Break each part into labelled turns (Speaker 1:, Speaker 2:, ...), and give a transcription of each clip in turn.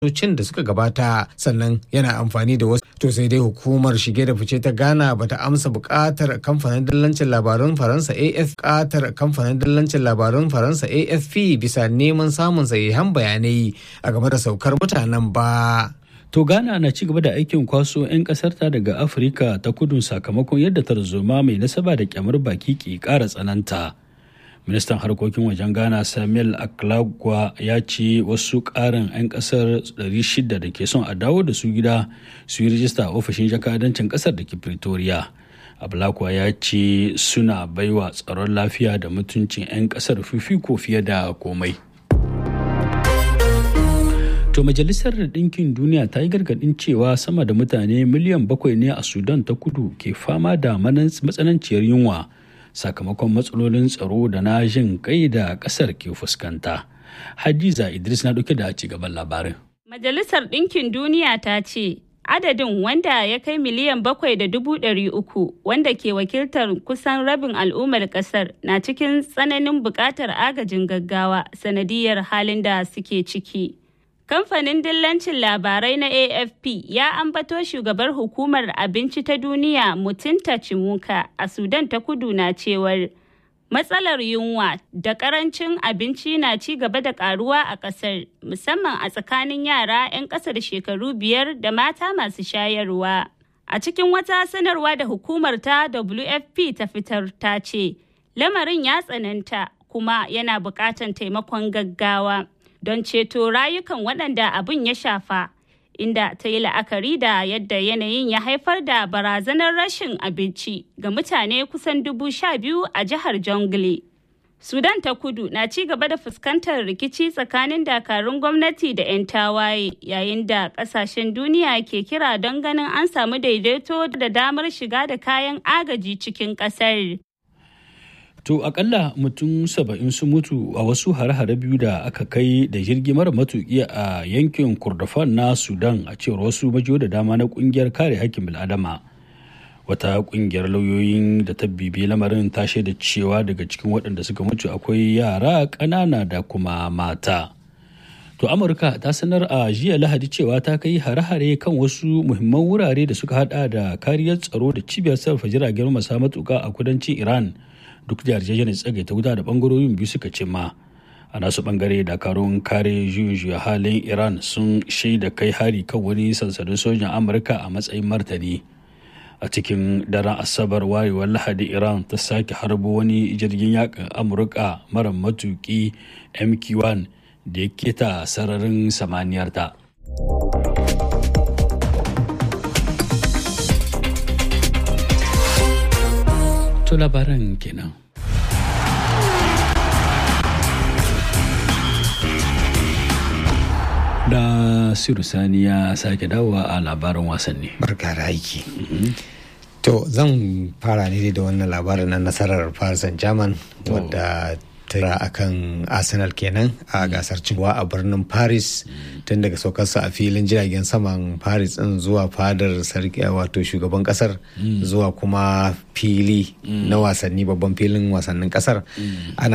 Speaker 1: cin da suka gabata sannan yana amfani da wasu to sai dai hukumar shige da fice ta ghana bata amsa bukatar kamfanin dillancin labarun faransa af bukatar kamfanin dillancin labarun faransa afp bisa neman samun sahihan bayanai a game da saukar mutanen ba
Speaker 2: To Ghana na ci gaba da aikin kwaso 'yan ƙasarta daga Afirka ta kudu sakamakon yadda tarzoma mai nasaba da kyamar baki ke ƙara tsananta. ministan harkokin wajen ghana samuel aklagwa ya ce wasu karin 'yan kasar 600 da ke son a dawo da su gida su yi rijista a ofishin jakadancin kasar da ke pretoria ablakwa ya ce suna baiwa tsaron lafiya da mutuncin 'yan kasar fifiko fiye da komai To Majalisar Ɗinkin Duniya ta yi gargaɗin cewa sama da mutane miliyan bakwai ne a Sudan ta kudu ke fama da matsananciyar yunwa. sakamakon matsalolin tsaro da na jin kai da kasar ke fuskanta. Hadiza Idris na ɗauke da ci gaban labarin.
Speaker 3: Majalisar Ɗinkin Duniya ta ce adadin wanda ya kai miliyan bakwai da dubu ɗari uku wanda ke wakiltar kusan rabin al'ummar ƙasar na cikin tsananin buƙatar agajin gaggawa sanadiyar halin da suke ciki. Kamfanin dillancin labarai na AFP ya ambato shugabar hukumar abinci ta duniya Mutunta Cimuka a Sudan ta kudu na cewar matsalar yunwa da karancin abinci na ci gaba da karuwa a kasar musamman a tsakanin yara 'yan kasar shekaru biyar da mata masu shayarwa. A cikin wata sanarwa da hukumar ta WFP ta fitar ta ce, lamarin ya tsananta kuma yana buƙatar taimakon gaggawa. don ceto rayukan waɗanda abin ya shafa inda ta yi la'akari da yadda yanayin ya haifar da barazanar rashin abinci ga mutane kusan dubu sha biyu a jihar jongle sudan ta kudu na ci gaba da fuskantar rikici tsakanin dakarun gwamnati da 'yan tawaye yayin da kasashen duniya ke kira don ganin an samu daidaito da damar shiga da kayan agaji cikin ƙasar.
Speaker 2: To akalla mutum saba'in sun mutu a wasu hare-hare biyu da aka kai da jirgi mara matuƙi a yankin Kurdafan na Sudan a cewar wasu majiyo da dama na ƙungiyar kare hakkin bil'adama. Wata ƙungiyar lauyoyin da ta bibi lamarin ta shaida cewa daga cikin waɗanda suka mutu akwai yara ƙanana da kuma mata. To Amurka ta sanar a jiya Lahadi cewa ta kai hare-hare kan wasu muhimman wurare da suka hada da kariyar tsaro da cibiyar sarrafa jiragen masa matuƙa a kudancin Iran. duk da yarjejeniyar tsagaita wuta da bangarorin biyu suka cimma a nasu bangare dakarun kare juyin halin iran sun shaida kai hari kan wani sansanin sojan amurka a matsayin martani a cikin daren asabar warewar lahadi iran ta sake harbo wani jirgin yakin amurka mara matuki mq1 da ya keta sararin samaniyarta. To labaran kenan. Da Siru Sani ya sake dawowa a labarin wasanni.
Speaker 1: Barka da aiki. To zan fara ne da wannan labarin na nasarar Paris Saint-Germain wadda tara akan Arsenal kenan a gasar cinwa a birnin Paris tun daga saukarsa a filin jiragen saman Paris din zuwa fadar sarki wato shugaban kasar zuwa kuma fili na wasanni babban filin wasannin kasar ana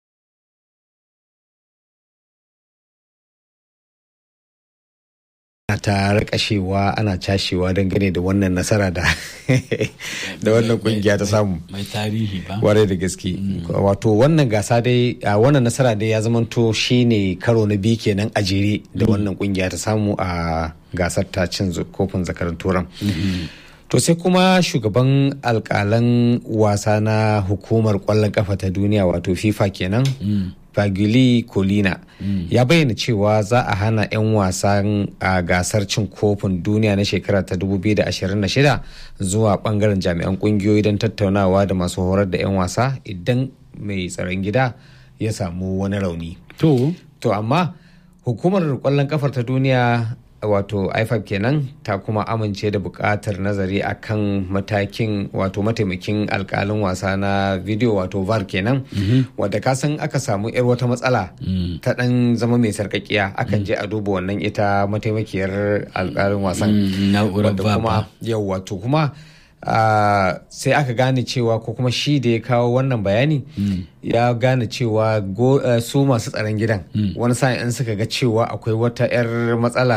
Speaker 1: ta rikashewa ana cashewa dangane da wannan nasara da da wannan kungiya ta samu
Speaker 2: mai tarihi ba
Speaker 1: warai da gaske wato wannan gasa dai a wannan nasara dai ya zamanto shine karo na biyu kenan a jere da wannan kungiya ta samu a gasar ta cin kofin zakarin turan to sai kuma shugaban alkalan wasa na hukumar kwallon kafa ta duniya wato fifa kenan Fagili Colina mm. ya bayyana cewa za a hana 'yan wasan a gasar cin kofin duniya na shekara ta 2026 zuwa bangaren jami'an kungiyoyi don tattaunawa da masu horar da 'yan wasa idan mai tsaron gida ya samu wani rauni.
Speaker 2: To,
Speaker 1: to amma hukumar kwallon kafar ta duniya wato ifab kenan ta kuma amince da buƙatar nazari akan matakin wato mataimakin alkalin wasa na video wato var kenan wadda ka san aka samu yar wata matsala ta dan zama mai sarkakiya akan je a duba wannan ita mataimakiyar alkalin wasan wadda kuma yau wato kuma Uh, sai aka gane cewa ko kuma shi da ya kawo wannan bayani mm. ya gane cewa uh, su masu tsaron gidan mm. wani sa'in suka ga cewa akwai wata 'yar matsala